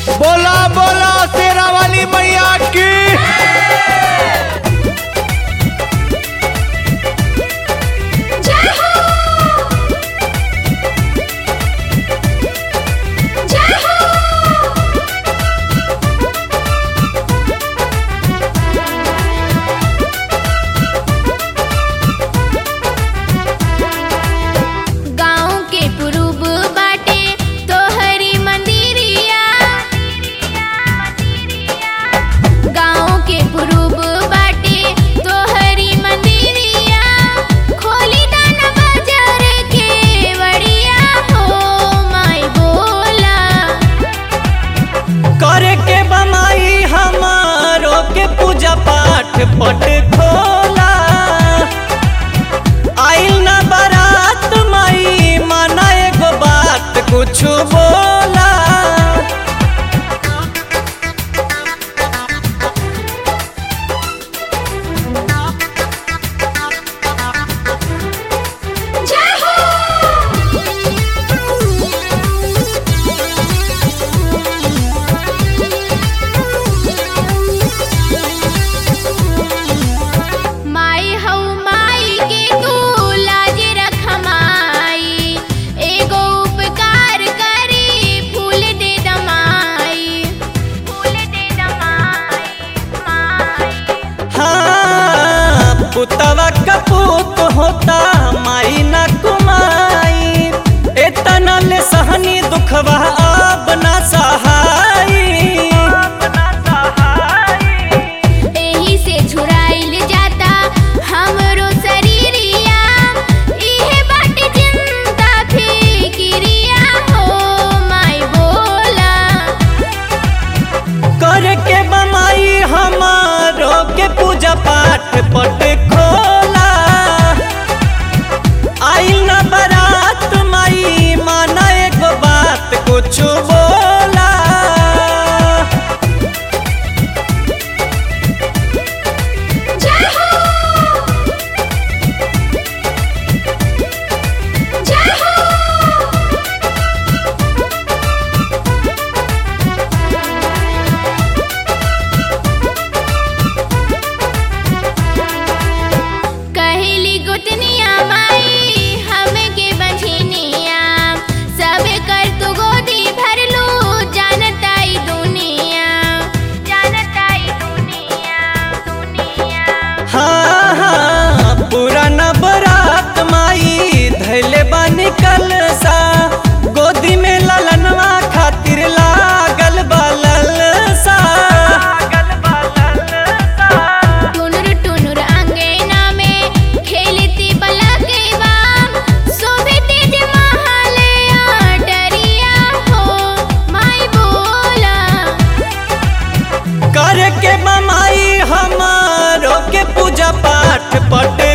बोला बोला शेरा वाली मैया की जय हो जय हो गाँव के पुरुब बाटे तोहरी मंदिरिया गाँव के पुरुब बाटे तोहरी मंदिरिया खोली दाना बाजार के बड़िया हो माई बोला करे के बमाई हमारो के पूजा पाठ पट खोला आइल ना बारात माई माना एगो बात कुछ बोला जय हो माई हौ माई के तू लाज रख माई एगो उपकार करी फूल दे दमाई फूल दे दमाई माई हाँ पुतवा कपूत होता माई न कुमाई एतना ले सहनी दुखवा अब ना सहाई एही से झुराइल जाता हमरो शरीरिया इहे बाटे चिंता फिकिरिया हो माई बोला करे के बमाई हमारो के पूजा पाठ पट खोला आइल ना बारात माई माना एगो बात कुछ बोला जय हो जय हो कहली गुतनिया माई हमके बंझनिया सब कर तू गोदी भर लू जानताई दुनिया जानताई दुनिया दुनिया हाँ हाँ पुराना बरात माई धैले बानी कलसा गोदी में ललनवा खातिर लागल बालल सा टुनुर टुनुर अंगना में खेलती बलकैबा शोभे तेज महले डरिया हो माई बोला कर के बमाई हमारो के पूजा पाठ पट